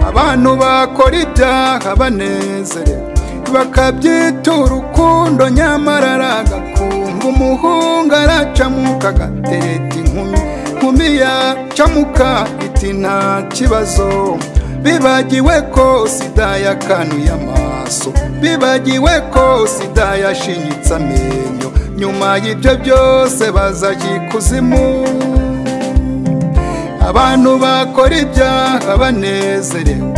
abantu bakora ibyaha banezerewe bakabyitura urukundo nyamara aragakunga umuhungu aracamuka agatereta inkumi inkumi yacamuka iti nta kibazo bibagiwe ko sida yakanuye amaso bibagiwe ko sida yashinyitse amenyo nyuma y'ibyo byose bazajya ikuzimu abantu bakora ibyaha banezerewe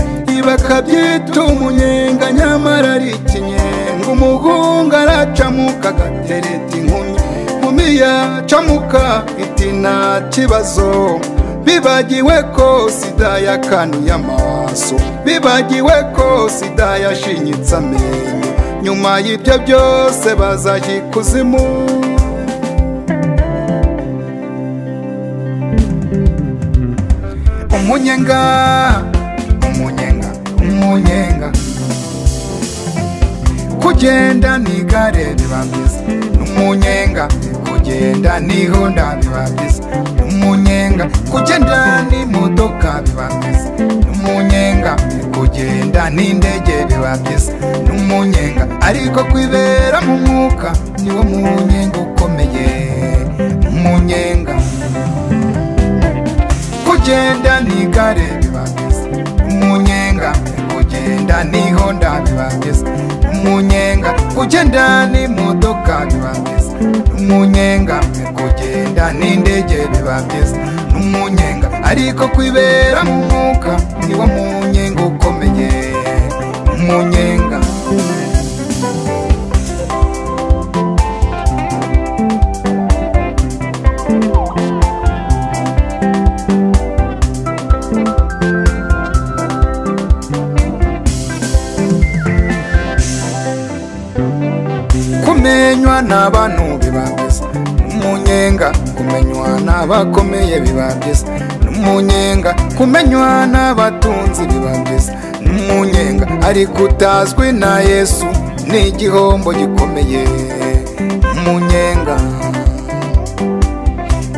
bakabyita umunyenga nyamara ari ikinyenga umuhungu aracamuka agatereta inkumi inkumi yacamuka iti nta kibazo bibagiwe ko sida yakanuye amaso bibagiwe ko sida yashinyitse amenyo nyuma y'ibyo byose bazajya ikuzimu umunyenga umunyenga umunyenga kugenda n'igare biba byiza umunyenga kugenda n'ihonda biba byiza umunyenga kugenda n'imodoka biba byiza umunyenga kugenda n'indege biba byiza umunyenga ariko kwibera mu mwuka niwo munyenga ukomeye umunyenga kugenda n'igare biba byiza umunyenga kugenda n'ihonda biba byiza umunyenga kugenda n'imodoka biba byiza umunyenga kugenda n'indege biba byiza umunyenga ariko kwibera mu mwuka niwo munyenga ukomeye umunyenga kumenywa n'abantu biba byiza n'umunyenga kumenywa n'abakomeye biba byiza n'umunyenga kumenywa n'abatunzi biba byiza n'umunyenga ariko utazwi na yesu ni igihombo gikomeye n'umunyenga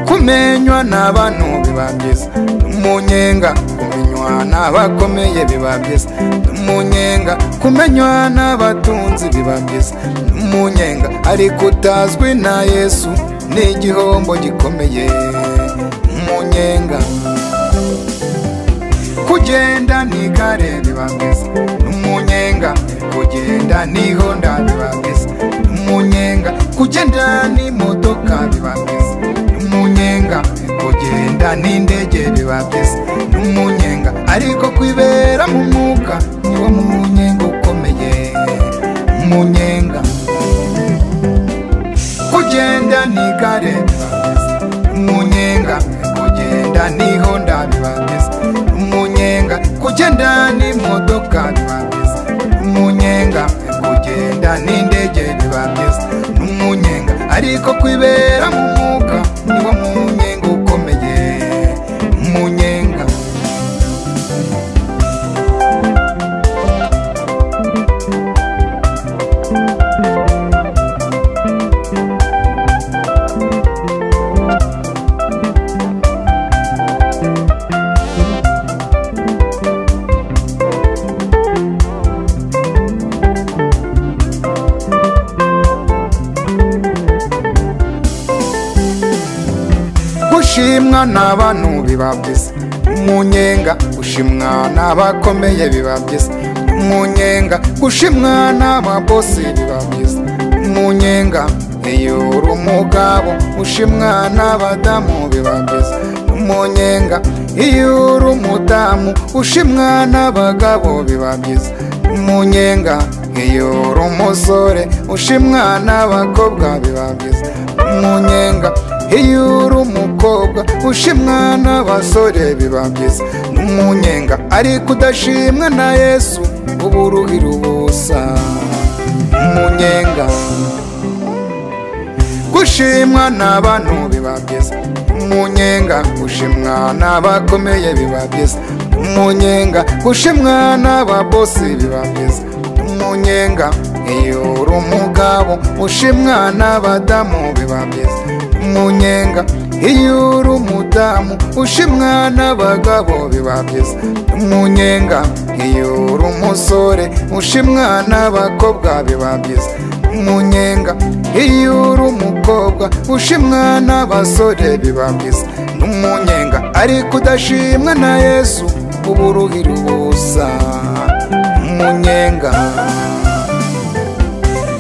kumenywa n'abantu biba byiza n'umunyenga kumenywa n'abakomeye biba byiza n'umunyenga kumenywa n'abatunzi biba byiza n'umunyenga ariko utazwi na yesu ni igihombo gikomeye n'umunyenga kugenda n'igare biba byiza n'umunyenga kugenda n'ihonda biba byiza n'umunyenga kugenda n'imodoka biba byiza n'umunyenga kugenda n'indege biba byiza n'umunyenga ariko kwibera mu mwuka niwo munyenga ukomeye umunyenga kugenda n'igare biba byiza umunyenga kugenda n'ihonda biba byiza umunyenga kugenda n'imodoka biba byiza umunyenga kugenda n'indege biba byiza n'umunyenga ariko kwibera mu mwuka niwo munyenga ukomeye umunyenga gushimwa n'abantu biba byiza umunyenga gushimwa n'abakomeye biba byiza umunyenga gushimwa n'ababosi biba byiza umunyenga iyo uri umugabo ushimwa n'abadamu biba byiza umunyenga iyo uri umudamu ushimwa n'abagabo biba byiza umunyenga iyo uri umusore ushimwa n'abakobwa biba byiza umunyenga iyo uri umukobwa ushimwa n'abasore biba byiza n'umunyenga ariko udashimwa na yesu uba uruhira ubusa umunyenga gushimwa n'abantu biba byiza umunyenga gushimwa n'abakomeye biba byiza umunyenga gushimwa n'ababosi biba byiza umunyenga iyo uri umugabo ushimwa n'abadamu biba byiza umunyenga iyo uri umudamu ushimwa n'abagabo biba byiza umunyenga iyo uri umusore ushimwa n'abakobwa biba byiza umunyenga iyo uri umukobwa ushimwa n'abasore biba byiza n'umunyenga ariko udashimwa na yesu uba uruhira ubusa umunyenga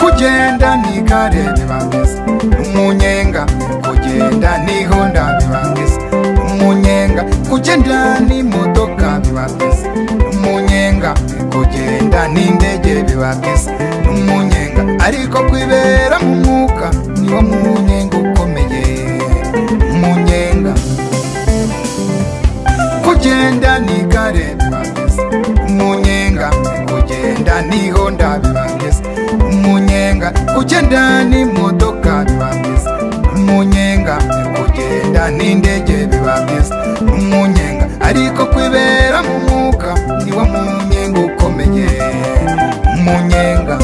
kugenda ntigare biba byiza umunyenga kugenda nihonda biba byiza umunyenga kugenda n'imodoka biba byiza umunyenga kugenda n'indege biba byiza umunyenga ariko kwibera mu mwuka niwo munyenga ukomeye umunyenga kugenda nigare biba byiza umunyenga kugenda n'ihonda biba byiza umunyenga kugenda n'imodoka biba byiza umunyenga kugenda n'indege biba byiza umunyenga ariko kwibera mu mwuka niwo munyenga ukomeye umunyenga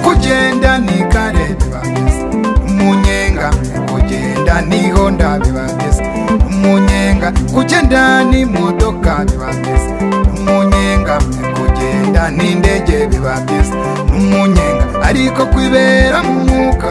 kugenda n'igare biba byiza umunyenga kugenda n'ihonda biba byiza umunyenga kugenda n'imodoka biba byiza umunyenga kugenda n'indege biba byiza umunyenga ariko kwibera mu mwuka